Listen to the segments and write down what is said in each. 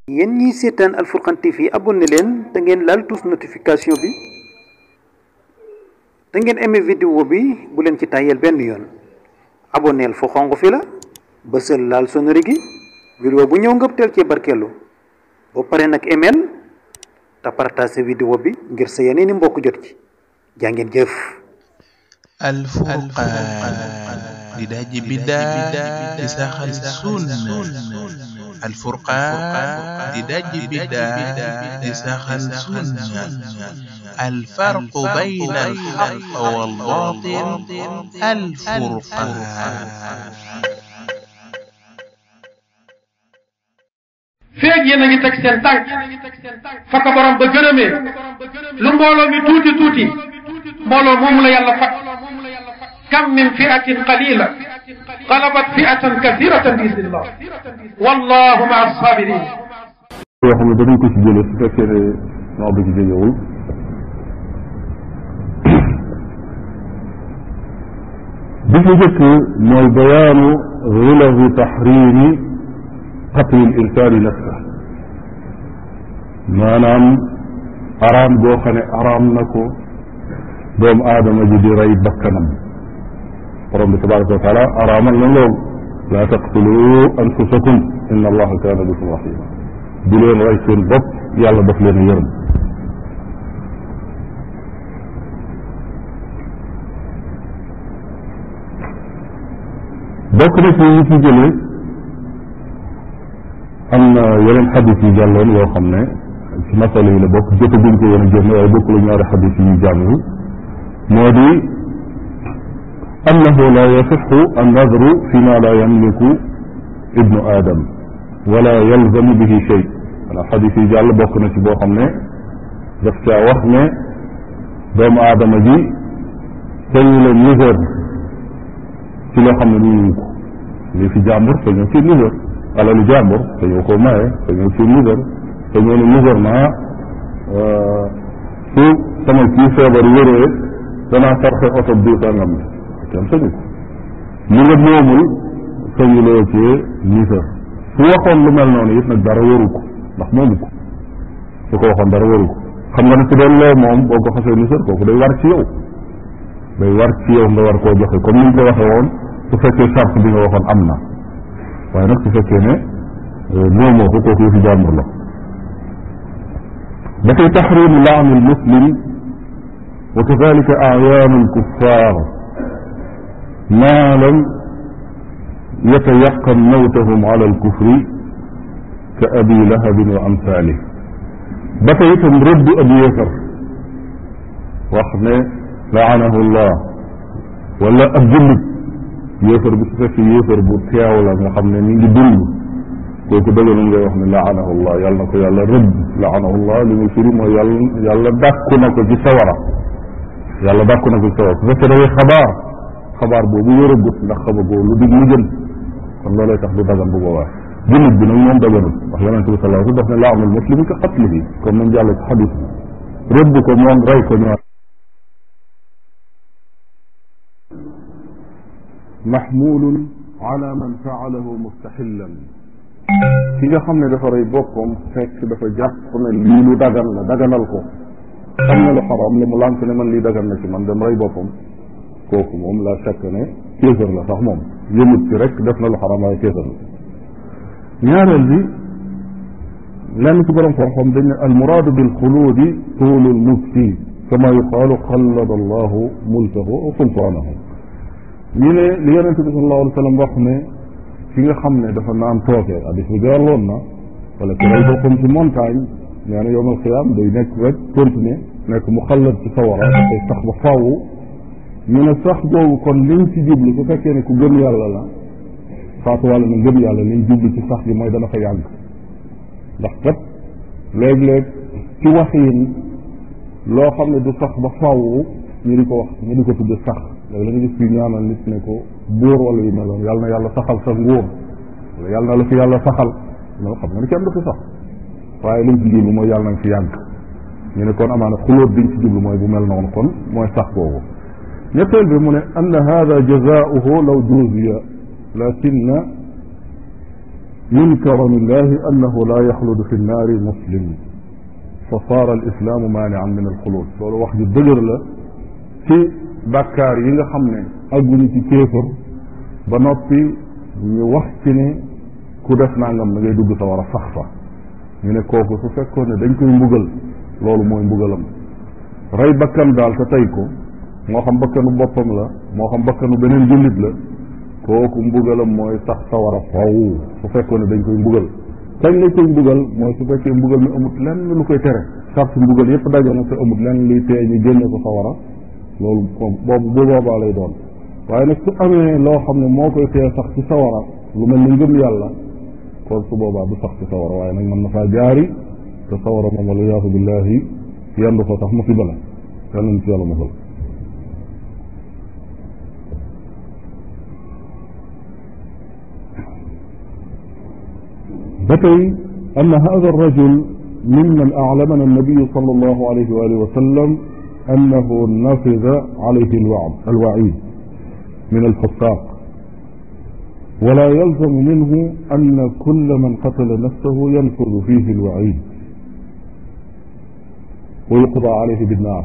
yéen ñiy seetaan Alfurqan TV abonné leen te ngeen laal tous notification bi te ngeen aimé vidéo bi bu leen ci tàyyeel benn yoon abonneel fu xonq fi la bësal laal sonori gi vidéo bu ñëw ngëp teel ci barkeelu ba pare nag email te partagé vidéo bi ngir sa yeneeni mbokk jot ci jaa ngeen jëf Alfurqaan di dajji biddaa di saxal sunna Alfurqaan di dajji biddaa di saxal sunna alfarqu bayna alxaq wal baatil Alfurqaan feeg yéen a ngi teg seen tànk fa ko borom ba gërëmee lu mbooloo mi tuuti tuuti mbooloo moomu la yàlla fat kam min fiatin qalila galabat fiatan kasiratan bi idnillah wallahu maa sabirin yoo xam ne danañ ko ci jëlee su fekkee ne noo bi ci jógewul bi ci jëkk mooy bayaanu gilazi taxrimi qatli l insaani nafsa maanaam araam goo xam ne araam na ko doomu aadama ji di rey bakkanam borom bi tabaraka wa taala araamal na loolu laa taqtulu anfusakum inna allaha kaana bikum rahima di leen rey seen bopp yàlla daf leen a yërëm bokk na ci yi ci jëlee am na yeneen xadis yu jàlloon yoo xam ne ci masala yi la bokk jotaguñ ko woon a génn waaye bokk la ñaari xadis yi ñu jàng moo di annahu la yasixu annadru fi ma la yamliku ibnu aadam wala yalzamu bihi shay maanaam xadis yi jàll bokk na ci boo xam ne daf caa wax ne doomu aadama ji sañu la niseur ci loo xam ne nii ko lii fi jàmbur sañoo ci niseur alalu jàmbur sañoo ko maye sañoo ci niseur sañoo ne niseur naa su sama kii feebar wéree danaa sarxe oto bii sangam bi kenn sañu ko li nga moomul sañuloo ci niseur su waxoon lu mel noonu it nag dara waru ko ndax moomu ko su ko waxoon dara waru ko xam nga ne su doon loo moom boo ko xasee niseur kooku day war ci yow day war ci yow nga war koo joxe comme ni ñu ko waxee woon su fekkee charte bi nga waxoon am na waaye nag su fekkee ne moomoo ko kooku yëfi jàmbur la ba tey taxrimu laami almuslim wa kadalika ayaanu alkuffar ma lam yatayaqan mawtahum ala alkufri ka abi lahabin wa amsalih ba tey itam rëdd ab yéefar wax ne laanahu llah wala ab jullit yéefar bi su fekkee yéefar bu teew la nga xam ne mi ngi dund kooku dëgganul ngay wax ne laanahu llah yàlla na ko yàlla rëdd laanahu llah li muy firi mooy yàlla yàlla dàkku na ko ci sawara yàlla dàkku na ko ci sawara su fekkee dafay xabaar xabaar boobu wéragut ndax xamagoo lu dig lu jëm kon loolay tax du dagan bu boobaa jullit bi nag moom daganul ndax yonente bi sallallahu alayhi wa sallam daf ne laanul muslimi ka qatlihi comme nañ jàll ci xadis bi rëbb ko moom rey ko ñoo maxmulun ala man faalahu mustaxillan ki nga xam ne dafa rey boppam fekk dafa jàpp ne lii lu dagan la daganal ko xam ne lu xaram la mu lànk ne man lii dagan na ci man dem rey boppam kooku moom la fekk ne kéefër la sax moom yëmut ci rek def na lu xaram waaye kéefër la ñaareel bi lenn ci borom xam-xam dañ ne almuraadu bilxuluudi tuulu lmufti kama yuqaalu xallada allahu mulkahu aw sultaanahu ñu ne li yonente bi sallallahu alayhi wa sallam wax ne ki nga xam ne dafa naan tooke addis bi gëraloon na wala ki rey boppam ci montagne nee na yowmal qiyaam day nekk rek continuer nekk mu xallat ci sawara dafay sax ba faww ñu ne sax boobu kon liñ ci jublu su fekkee ne ku gëm yàlla la faatu wàlla na gëm yàlla liñ jublu ci sax gi mooy dana fa yàgg ndax kat léeg-léeg ci waxiin loo xam ne du sax ba faww ñu di ko wax ñu di ko tudde sax léegi la nga gis fii ñaanal nit ne ko buur wala yu meloon yàlla na yàlla saxal sa nguur wala yàlla na la fi yàlla saxal loolu xam nga ne kenn du fi sax waaye liñ ci jublu mooy yàlla na nga fi yàgg ñu ne kon amaana xulóot biñ ci jublu mooy bu mel noonu kon mooy sax boobu ñetteel bi mu ne ann hada jazaauhu law juuziya lakinna min karamillahi annahu la yaxludu fi nnaari muslim fa saara al islaamu maanian min alxulud loolu wax ju dëgër la ci bàkkaar yi nga xam ne agguñu ci kéefër ba noppi ñu wax ci ne ku def nangam da ngay dugg sa war a sax fa ñu ne kooku su fekkoon ne dañ koy mbugal loolu mooy mbugalam rey bakkan daal te tey ko moo xam bakkanu boppam la moo xam bakkanu beneen jullit la kooku mbugalam mooy sax sa war a faw su fekkoon ne dañ koy mbugal kañ lañ koy mbugal mooy su fekkee mbugal mi amut lenn lu koy tere sart mbugal yépp daje na te amut lenn luy tee ñu génne ko sa war a loolu moom boobu bu boobaa lay doon waaye nag su amee loo xam ne moo koy tee sax ci sawara lu mel ni ngëm yàlla kon su boobaa du sax ci sawara waaye nag mën na faa jaari te sawara moom wala yaasu billahi yendu fa sax musiba la yal nañ ci yàlla musal ba tey أن هذا الرجل ممن أعلمنا النبي صلى الله عليه وآله وسلم أنه نفذ عليه الوعد الوعيد من الفساق ولا يلزم منه أن كل من قتل نفسه ينفذ فيه الوعيد ويقضى عليه بالنار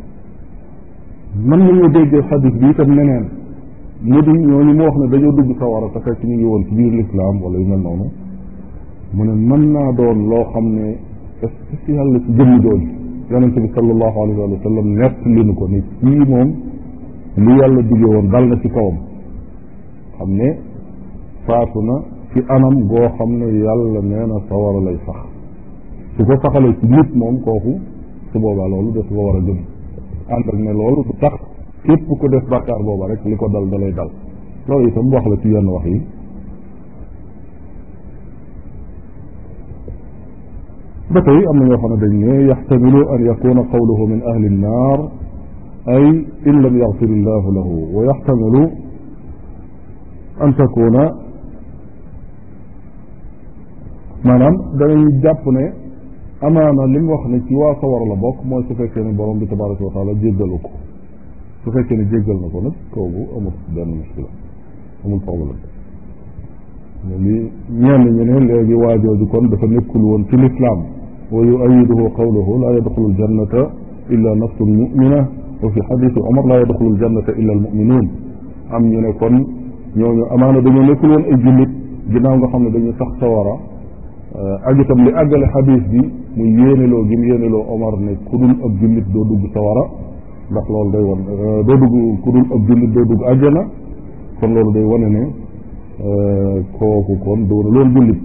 من ñu déggee xadis bi itam neneen mu di ñooñu mu wax ne dañoo dugg sawara te fekk ñu ngi woon ci biir lislaam wala yu mel noonu mu ne mën naa doon loo xam ne spécial la ci jëmmi doon yonente bi sallallahu alayhi wa sallam nett li nu ko ni kii moom li yàlla dige woon dal na ci kawam xam ne faatu na ci anam goo xam ne yàlla nee na sawara lay sax su ko saxalee ci nit moom kooku su boobaa loolu de su ko war a gëm ànd ak ne loolu du tax képp ku def bàkkaar booba rek li ko dal da lay dal loolu itam wax la ci yenn wax yi ba tey am na ñoo xam ne dañ ne yaxtamilu an yakuna qawluhu min ahli nnaar ay in lam yaxfir illahu lahu wa yaxtamilu an takuna maanaam danañ jàpp ne amaana li mu wax ne ci waa sawar la bokk mooy su fekkee ne borom bi tabaraka wa taala jéggalu ko su fekkee ne jéggal na ko nag kooku amul benn muskila amul problème li ñenn ñu ne léegi waajooju kon dafa nekkul woon ci lislaam wa yuayiduhu qawluhu laa yadxulu aljannata illa nafsun mumina wa fi xadisi omar laa yadxulu aljannata illa almuminuun am ñu ne kon ñooñu amaana dañoo nekkul woon ay jullit ginnaaw nga xam ne dañu sax sawara ak itam li àggale xadis bi muy yéeneloo gi mu yéeneloo omar ne ku dul ab jullit doo dugg sawara ndax loolu day won doo dugg ku dul ab jullit doo dugg àjjana kon loolu day wane ne kooku kon doona loolu jullit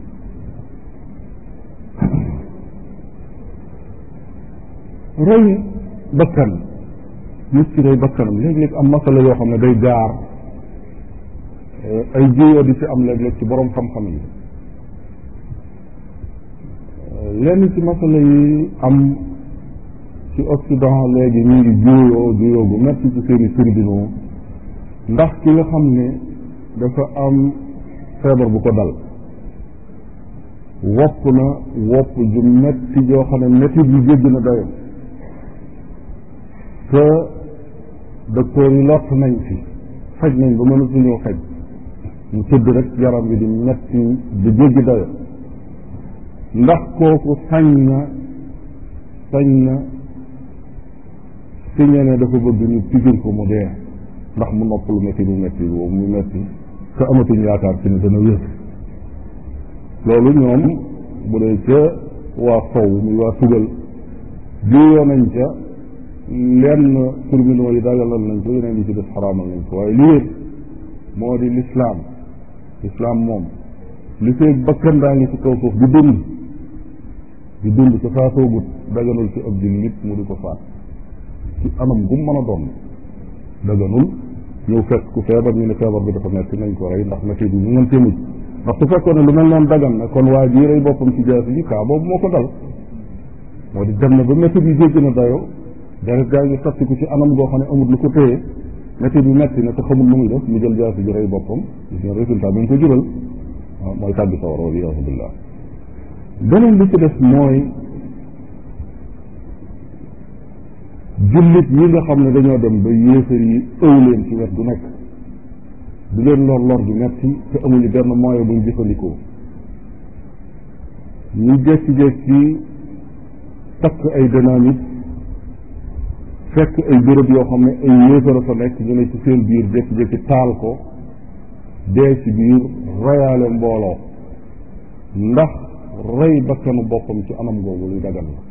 rey bakkan nit ki rey bakkanam léeg-léeg am masala yoo xam ne day gaar ay jiyoo di ci am léeg-léeg ci borom xam-xam yi lenn ci masala yi am ci Occident léegi ñu ngi juyoo juyoo gu metti ci seeni tribunaux ndax ki nga xam ne dafa am feebar bu ko dal wopp na wopp ju metti joo xam ne metti bi jéggi na dayo te docteur yi lott nañ fi faj nañ ba mënatuñoo faj mu tëdd rek yaram bi di metti di jéggi dayo ndax kooku sañ na sañ na signé ne dafa bëgg ñu pigil ko mu dee ndax mu noppalu metti bu metti boobu mu metti te amatuñ yaakaar ci ne dana wér loolu ñoom bu dee ca waa sow muy waa tugal juyoo nañ ca lenn terminaux yi dagalal nañ ko yeneen yi ci def xaraamal nañ ko waaye li wér moo di lislaam lislaam moom li feeg bakkan daa ngi ci kaw suuf di dund di dund ca faatoogut daganul ci ab jullit mu di ko faat ci anam gum mën a doon daganul ñëw fekk ku feebar ñu ne feebar bi dafa metti nañ ko rey ndax metti bi ñu mën cee mujj ndax su fekkoon ne lu mel noonu dagan na kon waa jii rey boppam ci jaasi ji kaa boobu moo ko dal moo di dem na ba metti bi jéggi na dayo deret gaa ngi sotti ko ci anam goo xam ne amul lu ko téye metti bi metti na te xamul lu muy def mu jël jaasi ji rey boppam gis nga résultat bi mu ko jural waaw mooy tàbbi sawara wal iyaasu billah beneen bi ci def mooy jullit yi nga xam ne dañoo dem ba yéefar yi ëw leen ci wet gu nekk di leen lor lor ju metti te amuñu benn moyen buñ jëfandikoo ñu jékki-jékki takk ay dynamite fekk ay béréb yoo xam ne ay yéefar a fa nekk ñu ne ci seen biir jékki-jékki taal ko dee ci biir reyaale mbooloo ndax rey bakkanu boppam ci anam googu luy dagan la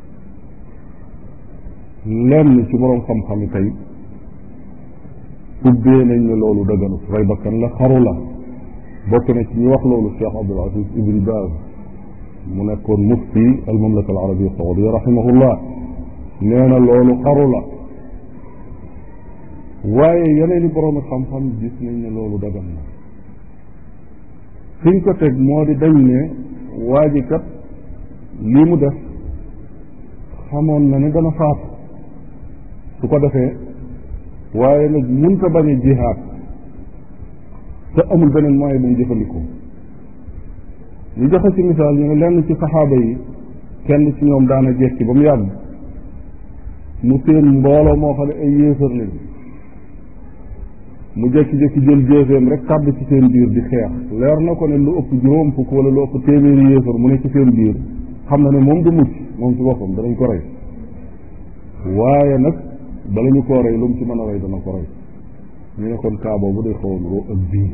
lenn ci boroom xam-xam yi tey ubbee nañ ne loolu daganut rey bakkan la xaru la bokk na ci ñu wax loolu Cheikh Abdul Aziz Ibn Baz mu nekkoon mufti al mamlaka al arabia saudia rahimahullah nee na loolu xaru la waaye yeneeni boroomi xam-xam gis nañ ne loolu dagan na fiñ ko teg moo di dañ ne waa ji kat lii mu def xamoon na ne dana faatu su ko defee waaye nag munta bañ a jihaad te amul beneen moyen bu mu jëfandikoo ñu joxe ci misaal ñu ne lenn ci saxaaba yi kenn ci ñoom daana jekki ba mu yàgg mu seen mbooloo moo xam ne ay yéefar lañ mu jekki-jekki jël jéefeem rek tàbb ci seen biir di xeex leer na ko ne lu ëpp juróom fukk wala lu ëpp téeméeri yéefar mu ne ci seen biir xam na ne moom du mucc moom ci boppam danañ ko rey waaye nag bala ñu koo rey lu mu ci mën a rey dana ko rey ñu ne kon kaa boobu day xawoon roo ak bii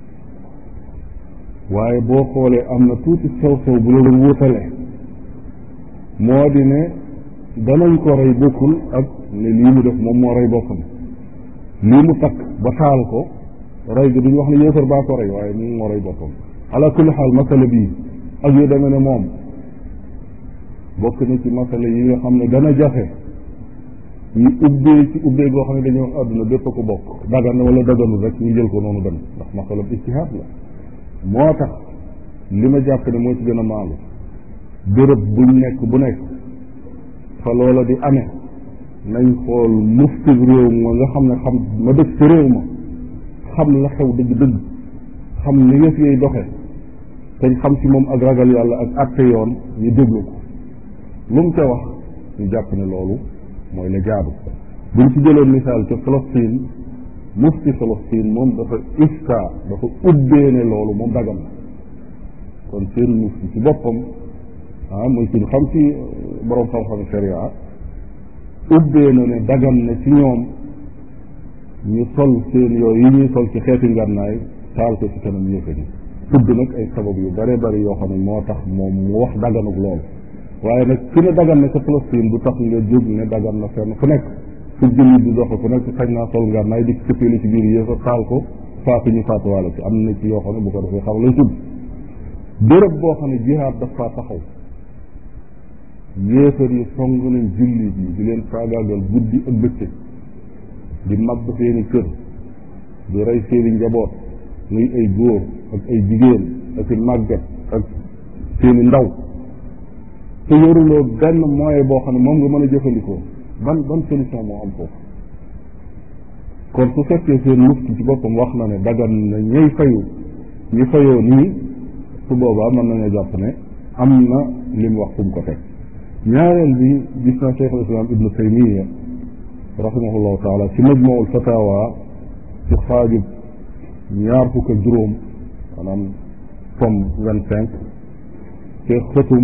waaye boo xoolee am na tuuti sew sew bu la doon wutale moo di ne danañ ko rey bokkul ak ne lii mu def moom moo rey boppam lii mu takk ba taal ko rey gi duñu wax ne yéefar baa ko rey waaye moom moo rey boppam ala kulli xaal masala bii ak yu demee ne moom bokk na ci masala yi nga xam ne dana jafe ñu ubbee ci ubbee goo xam ne dañoo wax àdduna bépp a ko bokk dagan na wala daganul rek ñu jël ko noonu dem ndax masala ijtihaad la moo tax li ma jàpp ne moo ci gën a maalu béréb buñ nekk bu nekk fa loola di amee nañ xool mufti réew ma nga xam ne xam ma dëkk ci réew ma xam la xew dëgg-dëgg xam ni yëf yooyu doxe te xam ci moom ak ragal yàlla ak atte yoon ñu déglu ko lu mu ca wax ñu jàpp ne loolu mooy la jaadu buñ ci jëloon misaal ca Palestine mufti Palestine moom dafa ifta dafa ubbee ne loolu moom dagan na kon seen mufti ci boppam ah muy ci xam ci borom xam-xam sharia ubbee na ne dagan na ci ñoom ñu sol seen yooyu yi ñuy sol ci xeeti ngànnaay taal ko ci kanam yëfa yi tudd nag ay sabab yu bare bari yoo xam ne moo tax moom mu wax daganuk loolu waaye nag fi ne dagan na ca Palestine bu tax nga jóg ne dagan na fenn fu nekk fu jullit di doxe fu nekk sañ naa sol ngànnaay di cëppeelu ci biir yéefa taal ko faatu ñu faatuwaale ci am na ci yoo xam ne bu ko defee xam lay tudd béréb boo xam ne jihaad daf faa taxaw yéefar yi song nañ jullit yi di leen faagaagal guddi ak bëccëg di màbb seeni kër di rey seeni njaboot muy ay góor ak ay jigéen ak i màggat ak seeni ndaw te yoruloo benn moyen boo xam ne moom nga mën a jëfandikoo ban ban solution moo am foofu kon su fekkee seen mufti ci boppam wax na ne dagan na ñay fayu ñi fayoo nii su boobaa mën nañoo jàpp ne am na li mu wax fu mu ko teg ñaareel bi gis naa cheikh al islam ibnu taymiya rahimahullahu taala ci majmuul fatawa ci xaajub ñaar fukk ak juróom maanaam tome vingt cinq te xëtum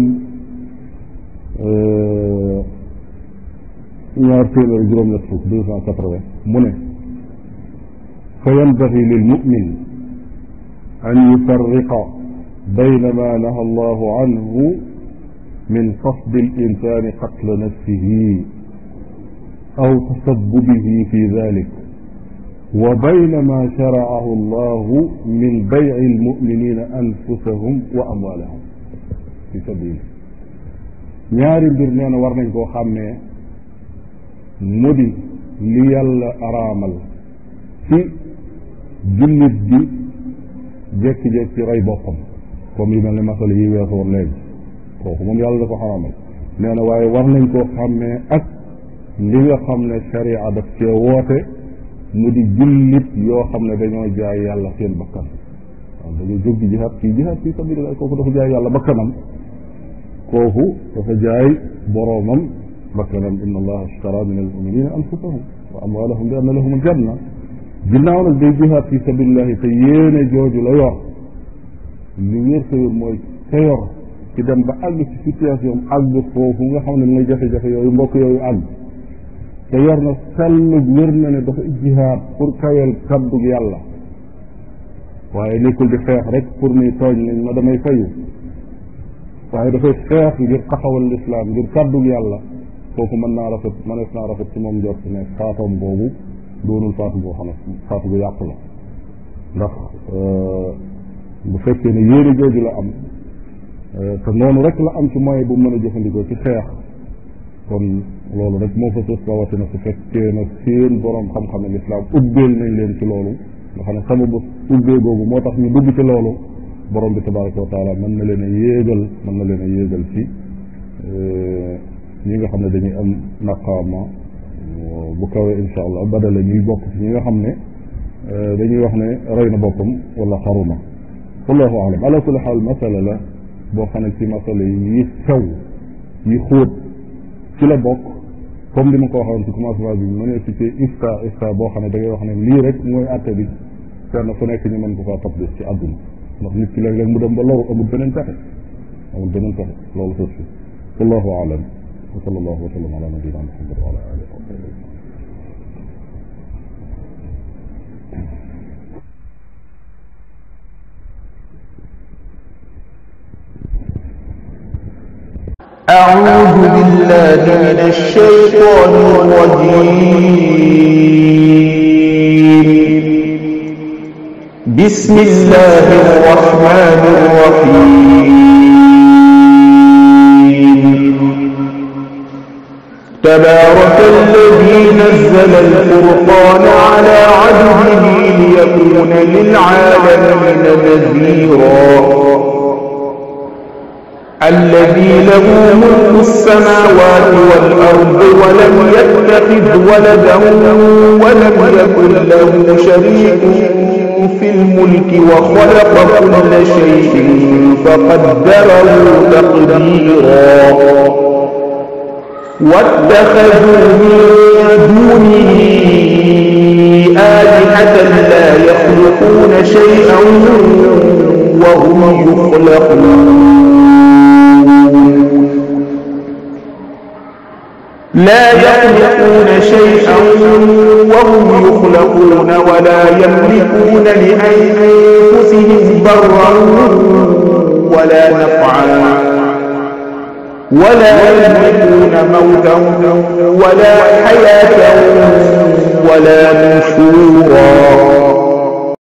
ñaar téeméer juróom ñett fukk deux cent quatre-vingt mu ne fa yanbagi lil mumin an yufarriqa bayna ma naha allahu anhu min qasdi al insani qatla nafsihi aw tasabbubihi fi dalik wa bayna ma sharaahu allahu min bayci almuminina anfusahum wa amwalahum fi sabili ñaari mbir nee na war nañ koo xàmmee mu di li yàlla araamal ci jullit bi jékki-jékki rey boppam comme yu mel ne masala yi weesu woon léegi kooku moom yàlla da ko xaraamal nee na waaye war nañ koo xàmmee ak li nga xam ne sharia daf cee woote mu di jullit yoo xam ne dañoo jaay yàlla seen bakkan waaw dañoo jóg di jihaad fii jihaad fii sabilillah kooku dafa jaay yàlla bakkanam kooku dafa jaay boroomam bakkanam inna allaha ashtara min almuminina anfusahum wa amwalahum bi anna lahum aljanna ginnaaw nag day jihaad fi sabilillahi te yéene jooju la yor li wér sa yor mooy ka yor ci dem ba àgg ci situation àgg foofu nga xam ne mooy jafe-jafe yooyu mbokk yooyu àgg te yor na sellu wér na ne dafa jihaad pour kaweel kaddug yàlla waaye nekkul di xeex rek pour ni tooñ nañ ma damay fayu waaye dafay xeex ngir taxawal lislaam ngir kàddug yàlla kooku mën naa rafet mënees naa rafet ci moom jot ne faatoom boobu doonul faatu boo xam ne faatu bu yàqu la ndax bu fekkee ne yéene jooju la am te noonu rek la am ci moyen bu mën a jëfandikoo ci xeex kon loolu rek moo fa sës rawatina su fekkee na seen borom xam-xam lislaam ubbeel nañ leen ci loolu nga xam ne sababu ubbee googu moo tax ñu dugg ci loolu borom bi tabaraka wa taala mën na leen a yéegal mën na leen a yéegal ci ñi nga xam ne dañuy am maqaama bu kawee insha allah badala ñuy bokk ci ñi nga xam ne dañuy wax ne rey na boppam wala xaruma wallahu alam ala kulli xaal masala la boo xam ne ci masala yi sew yi xóot ci la bokk comme li ma ko waxoon ci commencement bi mu ne ci ci ifta ifta boo xam ne da ngay wax ne lii rek mooy atte bi fenn fu nekk ñu mën ko faa tablis ci àdduna ndax nit ki léeg-léeg mu dem ba loru amul beneen pexe amul beneen pexe loolu suuf si wallahu alam wa sallallahu wa sallam ala nabiyina muhammad wa ala alihi wa sahbihi أعوذ بالله من الشيطان الرجيم بسم الله الرحمن الرحيم تبارك الذي نزل الفرقان على عبده ليكون للعالمين نذيرا الذي له ملك السماوات والأرض ولم يتخذ ولدا ولم يكن له شريك في الملك وخلق كل شيء فقدره تقديرا واتخذوا من دونه آلهة لا يخلقون شيئا وهم يخلقون لا يخلقون شيئا وهم يخلقون ولا يملكون لأنفسهم ضرا ولا نفعا ولا يملكون موتا ولا حياة ولا نشورا